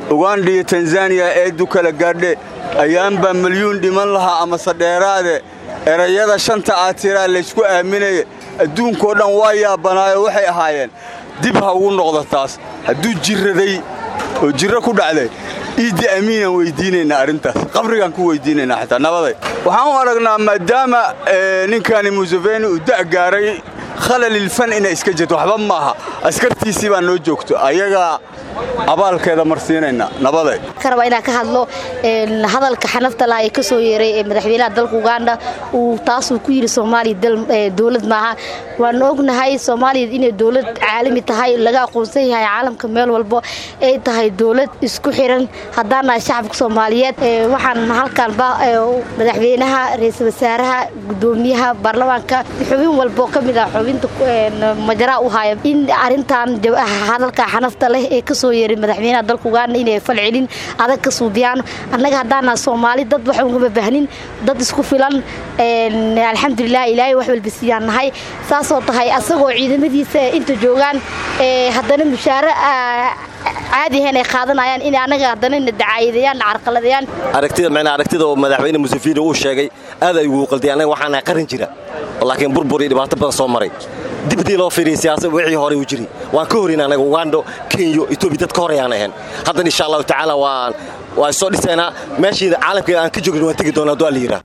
uganda iyo tanzaniya eedu kala gaadhe ayaanbaa milyuun dhiman lahaa amase dheeraade erayada shanta aatiraa laysku aaminaya adduunkoo dhan waa yaabanaayo waxay ahaayeen dib ha ugu noqdo taas hadduu jirraday oo jirro ku dhacday iiddi amiinaan weyddiinaynaa arrintaas qabrigaan ku weyddiinaynaa xataa nabaday waxaan u aragnaa maadaama ninkani museveni uu da' gaaray khalalilfan inay iska jirto waxba maaha askartiisii baa noo joogto ayagaa abaalkeeda marsiinaynaa nabaday ka rabaa inaan ka hadlo hadalka xanafta laha ee ka soo yeeray ee madaxweynaha dalka uganda uu taasuu ku yidhi soomaaliya dowlad maaha waan ognahay soomaaliya inay dowlad caalami tahay laga aqoonsan yahay caalamka meel walbo ay tahay dowlad isku xiran haddaan nahay shacabka soomaaliyeed waxaan halkaanba madaxweynaha ra-iisul wasaaraha gudoomiyaha baarlamaanka xubin walbo ka mid ah xubinta majaraa u haya in arintan hadalka xanafta leh ee kasoo yeeray madaxweynaha dalka uganda inay falcelin adag ka suubiyaan annaga haddaana soomaali dad wax ugama baahnin dad isku filan alxamdulilah ilaahay wax walba siiyaan nahay saasoo tahay asagoo ciidamadiisa inta joogaan haddana mushaare caadi ahayn ay qaadanayaan in annaga haddana na dacaayadayaan na carqaladayaan aragtida macnaa aragtida oo madaxweyne museveni uu sheegay aad ay ugu qalday annaga waxaanahay qaran jira laakiin burbur iyo dhibaato badan soo maray dibdii loo fiiriyay siyaasad wixii hore uu jiri waan ka horin anaga ugando kenya etoobiya dad ka horayaan ahayn haddana insha allahu tacaala waan waa soo dhisaynaa meeshii caalamka aan ka joogin waan tegi doonaa duaa la yidhaah